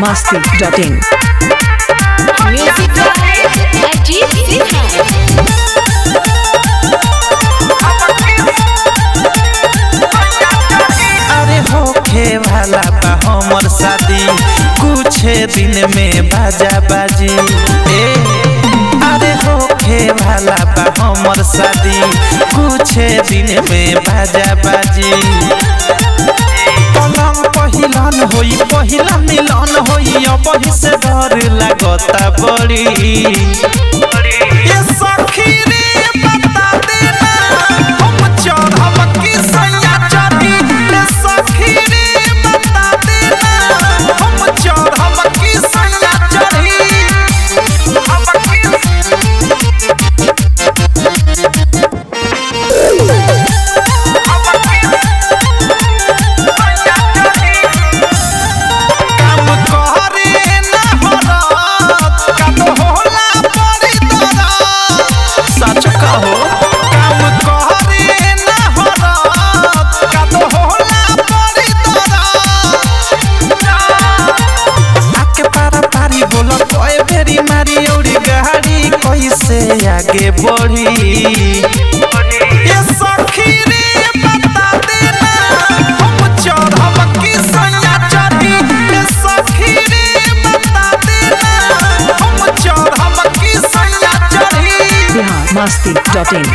masti.in. Music by Ajit Sinha. अरे होखे वाला बा हमर शादी कुछ दिन में बाजा बाजी ए अरे होखे वाला बा हमर शादी कुछ दिन में बाजा बाजी पलंग पहिलन होई पहिला मिलन होई अब से डर लागता बड़ी ये सखी रे बता देना हम चढ़ब की सैया चढ़ी ये सखी रे बता देना हम चढ़ब की सैया चढ़ी हम की काम करे ना हरत कब होला परी दरद सच कहो काम करे ना हरत कब होला परी दरद आके पारा पारी बोला कोई बेरी मारी औरी गाड़ी कैसे आगे बढ़ी ये सखी रे बता देना हम चढ़ब की सैया चढ़ी ये सखी रे बता देना हम चढ़ब की सैया चढ़ी Bihar masti.in.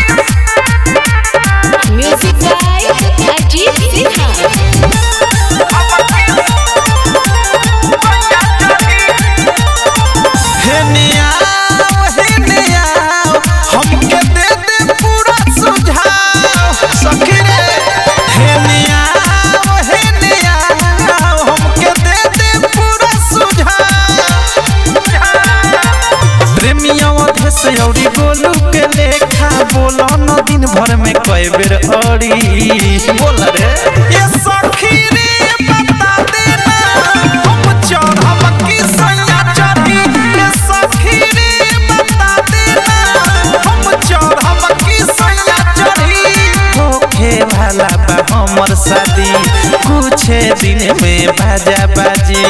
Music by Ajit Sinha. हे नियाव हे नियाव हमके दे दे पूरा सुझाव सखी रे हे नियाव हे नियाव हमके दे दे पूरा सुझाव प्रेमिया अधे से औरी गोलू के लेखा बोला न दिन भर में कई बेर अड़ी बोला रे ये सखी रे बता देना हम चढ़ब की सैया चढ़ी ये सखी रे बता देना हम चढ़ब की सैया चढ़ी होखे वाला बा हमर शादी कुछ दिन में बाजा बाजी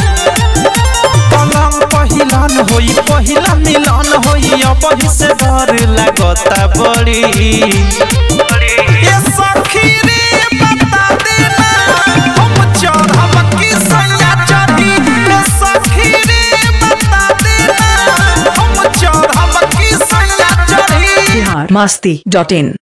पलंग पहिलन होई पहिला मिलन होई अब से डर लागता बड़ी ये सखी रे बता देना हम चढ़ब की सैया चढ़ी ये सखी रे बता देना हम चढ़ब की सैया चढ़ी Bihar masti.in.